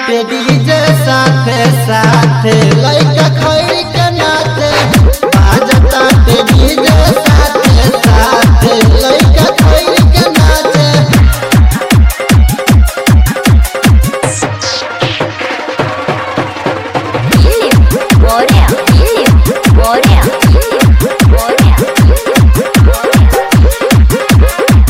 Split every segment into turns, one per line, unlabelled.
के डीजे साथे साथे लइका खैरी के नाचे बाजता के डीजे साथे साथे लइका खैरी के नाचे
Фильм Боря, фильм Боря, фильм Боря, фильм Боря.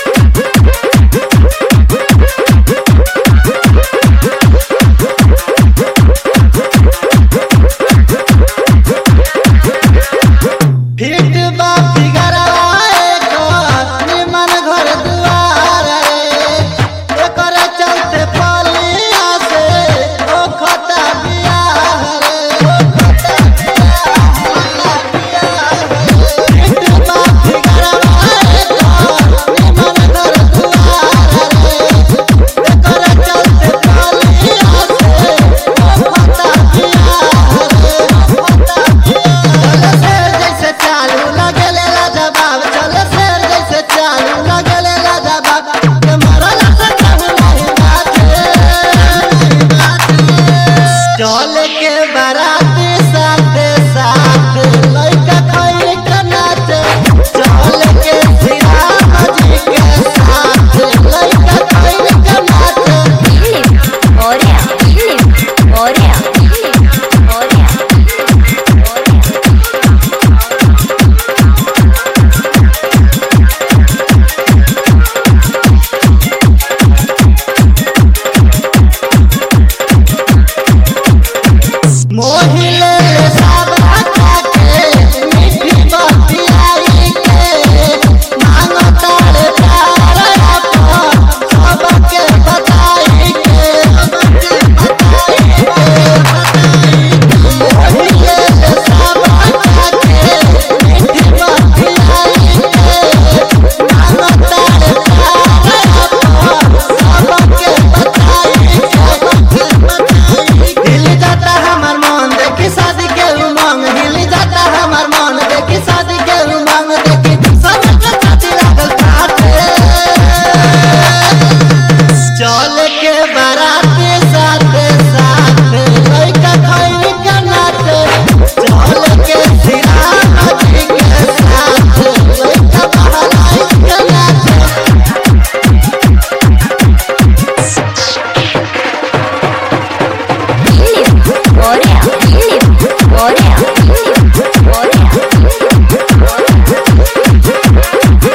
फिट बा फिगरवा एकर निमन घर दुआर रे एकर चलते पलिया से ओ खता बियाह रे ओ खता बियाह रे फिट बा फिगरवा एकर निमन घर दुआर रे एकर चलते पलिया से ओ खता बियाह रे ओ खता बियाह रे शेर जैसे चालू लगेले लाजवाब चल शेर जैसे चालू लगेले लाजवाब के मरला से कम नहीं बाते नहीं बाते चल के बाराती साथे साथ लइका खैर के नाचे चल के श्रीराम जी के साथ लइका खैर के नाचे
Фильм Боря, фильм Боря, фильм Боря, фильм Боря.
मोहिले सब हटा के मीठी बतियाई के मांगो तारे प्यार अपन सबके बताई के सबके बताई के मोहिले सब हटा के मीठी बतियाई के मांगो तारे प्यार अपन सबके बताई के सबके बताई के हिल जाता हमार मन देखी शादी के उमंग हिल जाता हमार मन देखी शादी के उमंग देखी सब के छाती लागल काटे चल के बाराती साथे साथे लइका खैरी के नाचे चल के श्रीराम जी के साथ लइका बहलाई के नाचे
Фильм Боря, фильм Боря, фильм Боря, фильм Боря.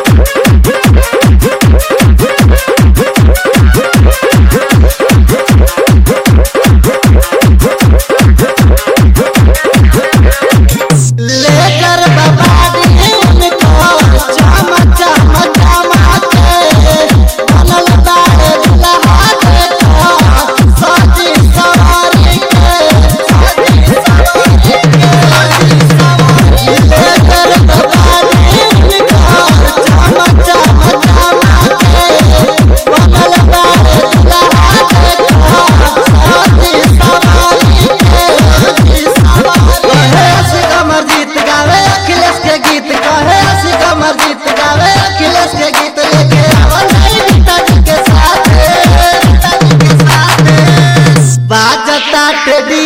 लेकर बबादी उनको चम चम चमाते बनल बाड़े दुल्हा देखो सजी सवारी के सजी सवारी के सजी सवारी लेकर बबादी उनको चम चम चमाते बनल बाड़े दुल्हा देखो सजी सवारी के सजी सवारी कहे असिक अमरजीत गावे अखिलेश के गीत कहे असिक अमरजीत गावे अखिलेश के गीत लेके आवल नहीं पिताजी के साथ पिताजी के साथ बाजता टेडी